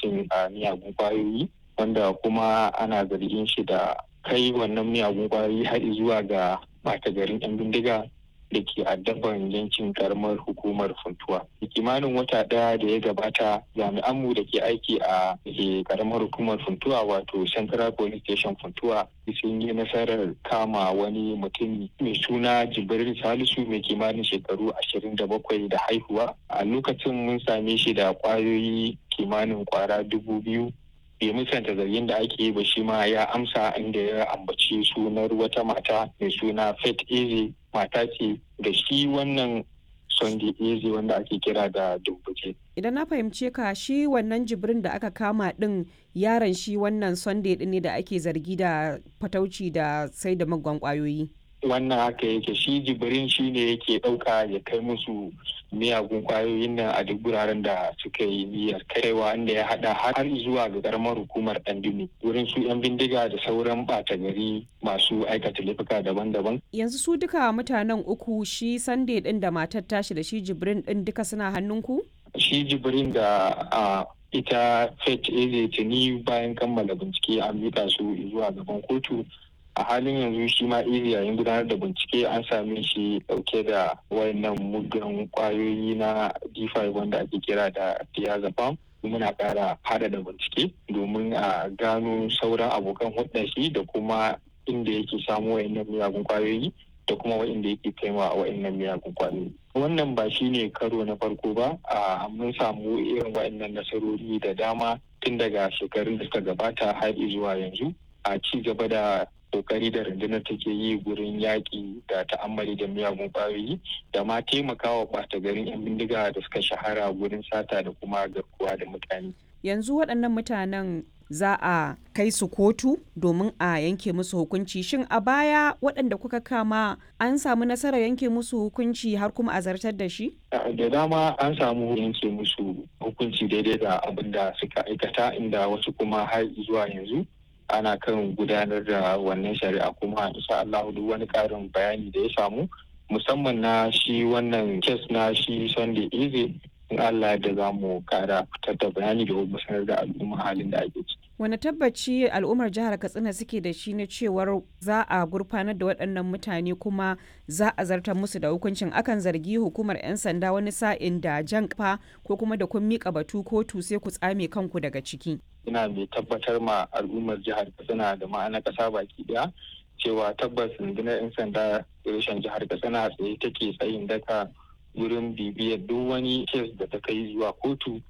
fataucin miyagun kwayoyi wanda kuma ana zargin shi da kai wannan miyagun kwayoyi har zuwa ga ɓata garin 'yan bindiga da ke addaban yankin karamar hukumar funtuwa. kimanin wata ɗaya da ya gabata jami'anmu da ke aiki a karamar hukumar funtuwa wato central police station funtuwa sun yi nasarar kama wani mutum mai suna jibril salisu mai kimanin shekaru ashirin da bakwai da haihuwa a lokacin mun same shi da kwayoyi kimanin kwara dubu biyu bai musanta zargin da ake yi ba shi ma ya amsa inda ya ambaci sunar wata mata mai suna faith eze mata ce da shi wannan sunday eze wanda ake kira da dumbuke idan na fahimce ka shi wannan jibrin da aka kama din yaron shi wannan sunday din ne da ake zargi da fatauci da sai da magwan kwayoyi wannan haka yake shi jibrin shi ne yake ɗauka ya kai musu miyagun kwayoyin nan a duk wuraren da suka yi niyyar kaiwa inda ya hada har zuwa ga karamar hukumar ɗandumi wurin su 'yan bindiga da sauran ɓata gari masu aikata laifuka daban-daban. yanzu su duka mutanen uku shi sunday din da matar tashi da shi jibrin din duka suna hannunku? shi jibrin da a ita fet eze tuni bayan kammala bincike an mika su zuwa gaban kotu a halin yanzu shi ma iri yayin gudanar da bincike an same shi dauke da wayannan muggan kwayoyi na d5 wanda ake kira da diazepam muna kara hada da bincike domin a gano sauran abokan hudda shi da kuma inda yake samu wayannan miyagun kwayoyi da kuma wa'inda yake kaiwa a wa'innan miyagun kwayoyi wannan ba shi ne karo na farko ba a mun samu irin wa'innan nasarori da dama tun daga shekarun da suka gabata har zuwa yanzu a ci gaba da kokari da rundunar take yi gurin yaƙi da ta'ammali da miyagun ƙwayoyi da ma taimakawa ɓata garin 'yan bindiga da suka shahara gurin sata da kuma garkuwa da mutane. Yanzu waɗannan mutanen za a kai su kotu domin a yanke musu hukunci shin a baya waɗanda kuka kama an samu nasarar yanke musu hukunci har kuma a zartar da shi? da dama an samu yanke musu hukunci daidai da abin da suka aikata inda wasu kuma har zuwa yanzu ana kan gudanar da wannan shari'a kuma insha Allah duk wani karin bayani da ya samu musamman na shi wannan kes na shi Sunday Eze in Allah da za mu kara fitar da bayani da kuma sanar da al'umma halin da ake ciki. Wani tabbaci al'ummar jihar Katsina suke da shi na cewar za a gurfanar da waɗannan mutane kuma za a zartar musu da hukuncin akan zargi hukumar 'yan sanda wani sa'in da jan kafa ko kuma da kun miƙa batu kotu sai ku tsame kanku daga ciki. ina mai tabbatar ma al'ummar jihar katsina da ma'ana kasa baki daya cewa tabbas rundunar 'yan sanda reshen jihar katsina tsaye take tsayin daka wurin bibiyar duk wani kes da ta kai zuwa kotu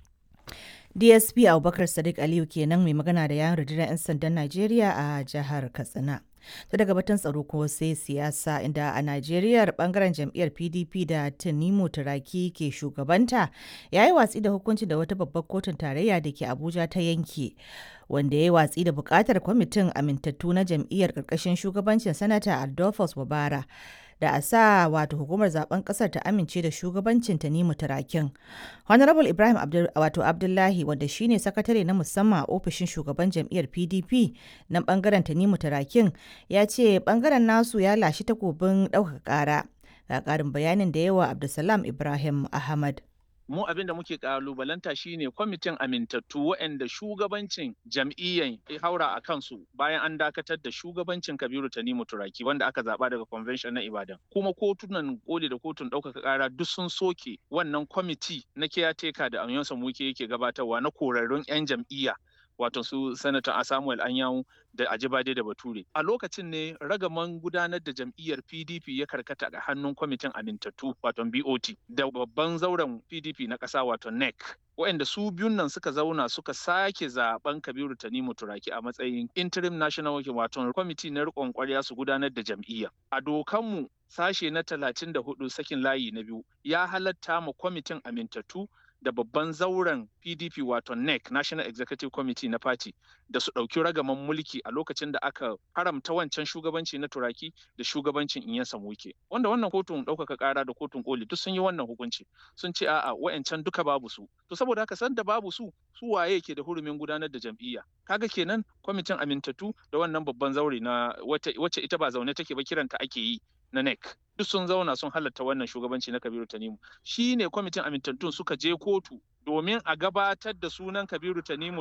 dsp abubakar sadiq aliyu kenan mai magana da yawon rundunar 'yan sandan najeriya a jihar katsina ta daga batun tsaro ko sai siyasa inda a najeriya bangaren jam'iyyar pdp da tanimu turaki ke shugabanta ya yi watsi da hukunci da wata babbar kotun tarayya da ke abuja ta yanke wanda ya yi watsi da bukatar kwamitin amintattu na jam'iyyar karkashin shugabancin sanata adolphus wabara da a sa wato hukumar zaben kasar ta amince da shugabancin Tanimu Turakin. Honorable Ibrahim Abdul, wato Abdullahi wanda shine sakatare na musamman a ofishin shugaban jam'iyyar PDP na bangaren Tanimu Turakin ya ce bangaren nasu ya lashi takobin ɗaukaka ƙara. Ga ƙarin bayanin da yawa Abdulsalam Ibrahim Ahmad. mu abin da muke kalubalanta shine kwamitin amintattu waɗanda shugabancin jam'iyyan haura a kansu bayan an dakatar da shugabancin kabiru tanimu turaki wanda aka zaba daga convention na ibadan kuma kotunan koli da kotun ɗaukaka ƙara duk sun soke wannan kwamiti na kiyateka da amiyonsa muke yake gabatarwa na korarrun 'yan jam'iyya wato su sanatan samuel anyanwu da ajibade da bature a lokacin ne ragaman gudanar da jam'iyyar pdp ya karkata a hannun kwamitin amintattu wato bot da babban zauren pdp na ƙasa wato nec waɗanda su biyun nan suka zauna suka sake zaben kabiru tanimu turaki a matsayin interim national working wato kwamiti na riƙon ƙwarya su gudanar da jam'iyya a dokanmu sashe na talatin da hudu sakin layi na biyu ya halatta ma kwamitin amintattu da babban zauren PDP wato NEC National Executive Committee na Party da su ɗauki ragaman mulki a lokacin da aka haramta wancan shugabanci na turaki da shugabancin in Samuke. Wanda wannan kotun ɗaukaka ƙara da kotun koli duk sun yi wannan hukunci sun ce a'a wa'ancan duka babu su. To saboda haka san da babu su su waye ke da hurumin gudanar da jam'iyya. Kaga kenan kwamitin amintattu da wannan babban zaure na wacce ita ba zaune take ba kiranta ake yi na NEC duk sun zauna sun halatta wannan shugabanci na Kabiru Tanimu shi ne kwamitin amintattun suka je kotu domin a gabatar da sunan Kabiru Tanimu